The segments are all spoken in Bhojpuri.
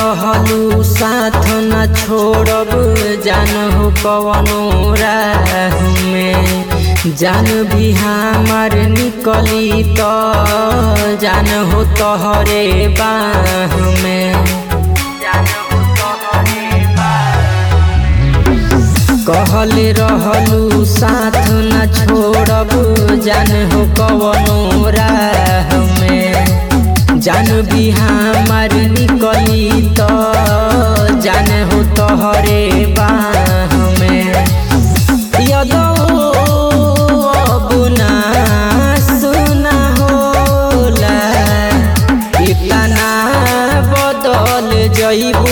रहलू साथ न छोड़ब जान हो कवनो राह में जान भी हमार निकली तो जान हो तोहरे बाह में कहल रहलू साथ न छोड़ब जान हो कवनो राह में जान भी हमार निकली तो जान हो तोहरे बाह में यदो अब ना सुना होला इतना बदल जइबू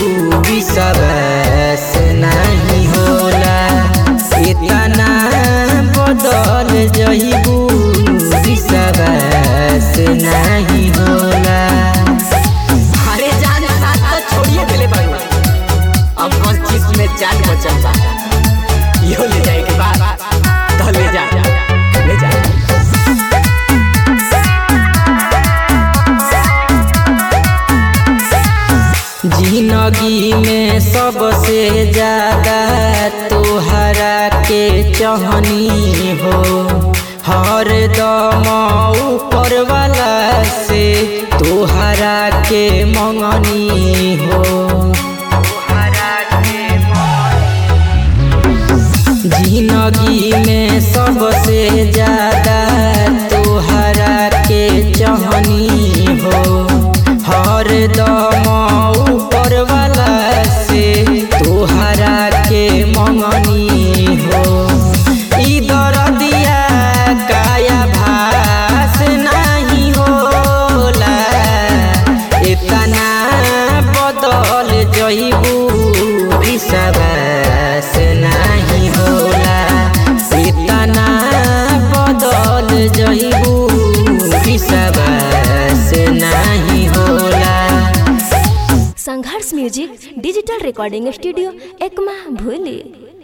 विश्वास नहीं होला इतना बदल जइबू विश्वास नहीं होला अरे जान साथ तो छोड़िए दिले बारू अब कौन चीज में जान बचल बा यो ले जाए के बाद तो ले जा ले जा जिंदगी में सबसे ज्यादा तोहरा के चहनी हो हर दम ऊपर वाला से तोहरा के मंगनी हो जिंदगी में सबसे ज्यादा तोहरा के चहनी हो हर दम ऊपर वाला से तोहरा के मंगनी हो इधर दिया काया भास नहीं होला इतना बदल जइबू विश्वास नहीं होला इतना बदल जइबू विश्वास नहीं होला Sangharsh music digital recording studio Ekma भूली